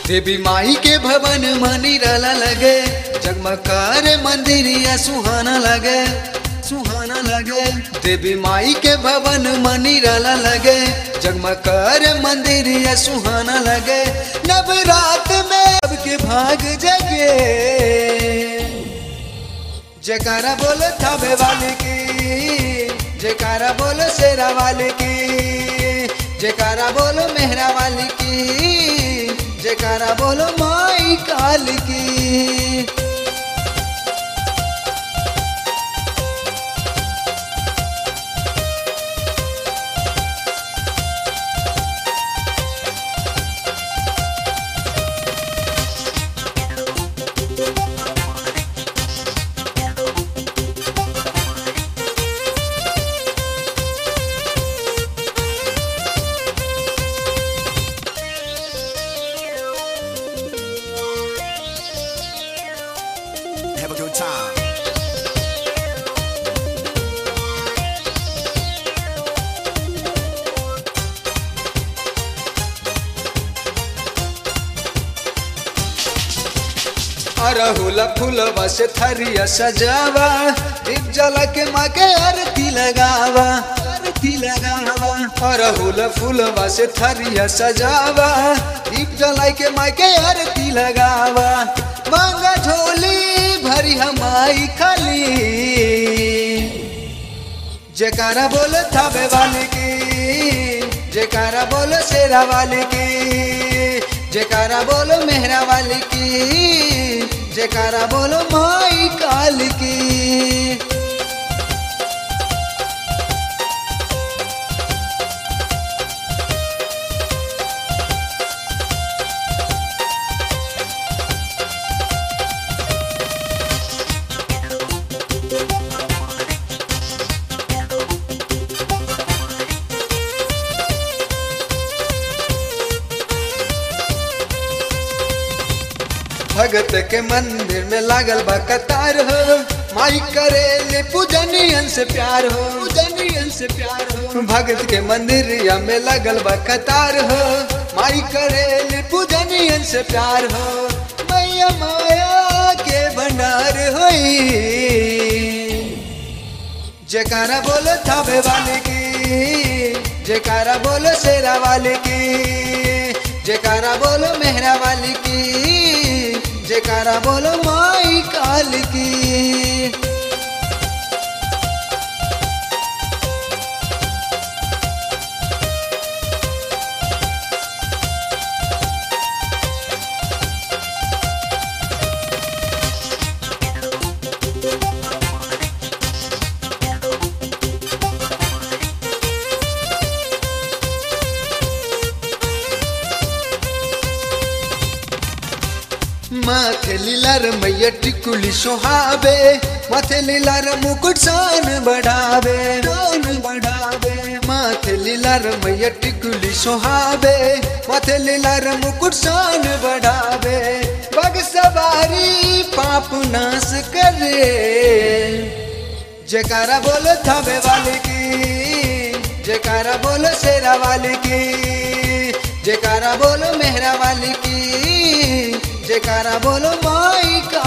देवी माई के भवन मनी रला लगे जगमकार मंदिरिया सुहाना लगे सुहाना लगे देवी माई के भवन मनी रला लगे जगमकार मंदिरिया सुहाना लगे नवरात में सबके भाग जगे जयकारा बोलो थावे वाले की जयकारा बोलो शेरा वाले की जयकारा बोलो मेहरा वाली की जयकारा बोलो माई काल की Have a good time. अरहुल फूलवा से थरिया सजावा दीप जला के माँ के आरती लगावा आरती लगावा अरहुल फूलवा से थरिया सजावा दीप जला के माँ के आरती लगावा मांगा झोली भरी हमारी खाली जयकारा बोलो थावे वाले की जयकारा बोलो शेरा वाले की जयकारा बोलो मेहरा वाले की जयकारा बोलो माई काल की भगत के मंदिर में लागल बा कतार हो माई करेले पूजनियन से प्यार हो पूजनियन से प्यार हो भगत के मंदिर में लागल बा कतार हो माई करेले पूजनियन से प्यार हो मैया माया के भंडार होई जयकारा बोलो थावे वाले की जयकारा बोलो शेरा वाले की जयकारा बोलो मेहरा वाली की जयकारा बोलो माई काल की माथे लीलार मैया टिकुली सोहावे माथे लीलार मुकुट सान बढ़ावे सान बढ़ावे माथे लीलार मैया टिकुली सोहावे माथे लीलार मुकुट सान बढ़ावे बग सवारी पाप नाश करे जयकारा बोलो थावे वाले की जयकारा बोलो शेरा वाले की जयकारा बोलो मेहरा वाली की जयकारा बोलो माई का